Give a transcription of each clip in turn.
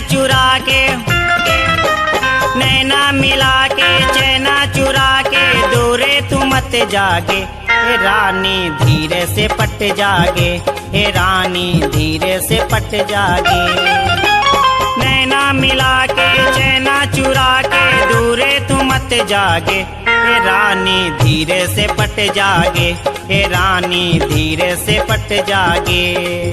चुरा के नैना मिला के चैना चुरा के दूरे तू मत जागे ए रानी धीरे से पट जागे ए रानी धीरे से पट जागे नैना मिला के चैना चुरा के दूरे तू मत जागे ए रानी धीरे से पट जागे ए रानी धीरे से पट जागे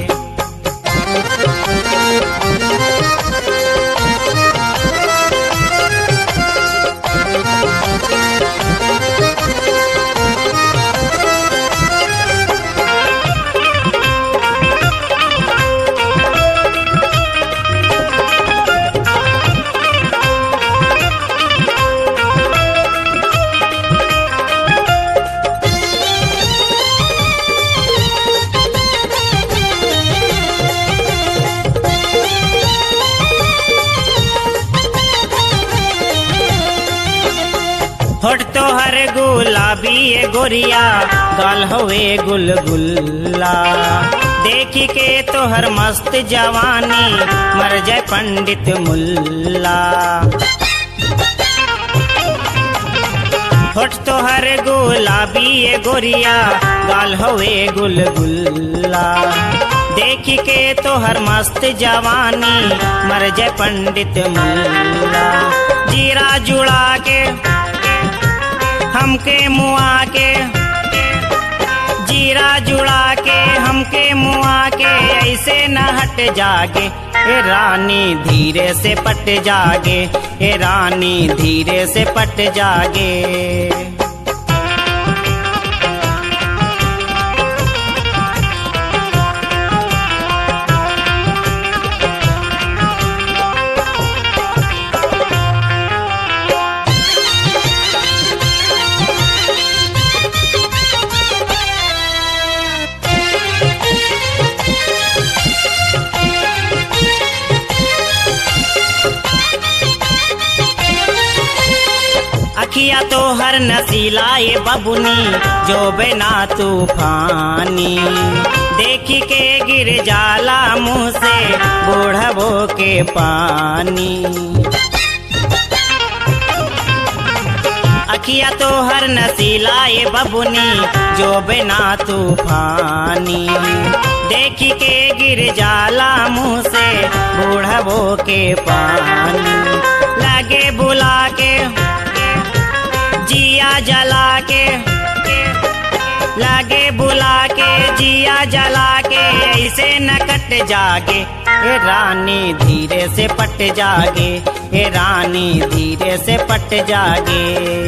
होठ तो हर गुलाबी ए गोरिया गाल होए गुलगुल्ला देखी के तो हर मस्त जवानी मर जाए पंडित मुल्ला होठ तो हर गुलाबी ए गोरिया गाल होए गुलगुल्ला देखी के तो हर मस्त जवानी मर जाए पंडित मुल्ला जीरा जुड़ा के हमके मुआ के जीरा जुड़ा के हमके मुआ के ऐसे न हट जागे ए रानी धीरे से पट जागे ए रानी धीरे से पट जागे अखिया तो हर नसीला ये बबुनी जो बिना तूफानी देखी के गिर जाला मुंह से बूढ़बो के पानी अखिया तो हर नसीला ये बबुनी जो बिना तूफानी देखी के गिर जाला मुंह से बूढ़बो के पानी लगे बुला के जिया जला के लागे बुला के जिया जला के ऐसे न कट जागे ए रानी धीरे से पट जागे ए रानी धीरे से पट जागे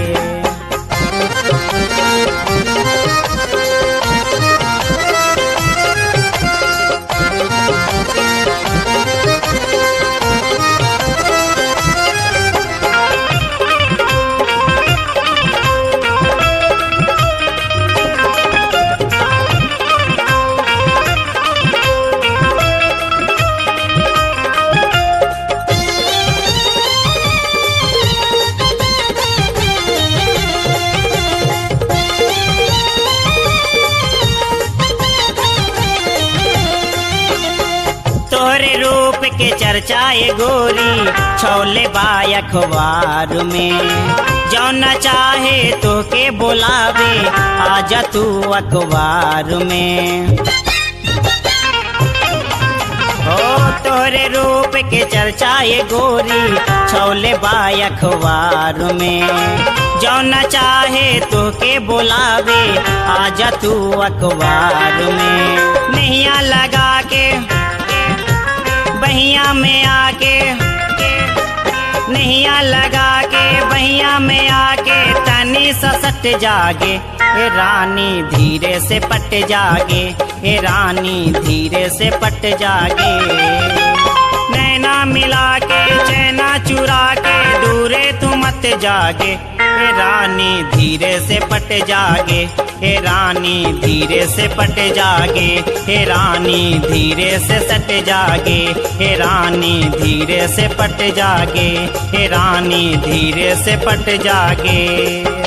तोहरे रूप के चर्चा ये गोरी छोले बाय अखबार में जौन चाहे तो के बुलावे आजा तू अखबार में ओ तोहरे रूप के चर्चा ये गोरी छोले बाय अखबार में जौन चाहे तो के बुलावे आजा तू अखबार में नैया लगा के बहिया में आके नैया लगा के बहिया में आके तनी ससट जागे ए रानी धीरे से पट जागे ए रानी धीरे से पट जागे नैना मिला के चैना चुरा के दूरे तू मत जागे ए रानी धीरे से पट जागे ए रानी धीरे से पट जागे ए रानी धीरे से सट जागे ए रानी धीरे से पट जागे ए रानी धीरे से पट जागे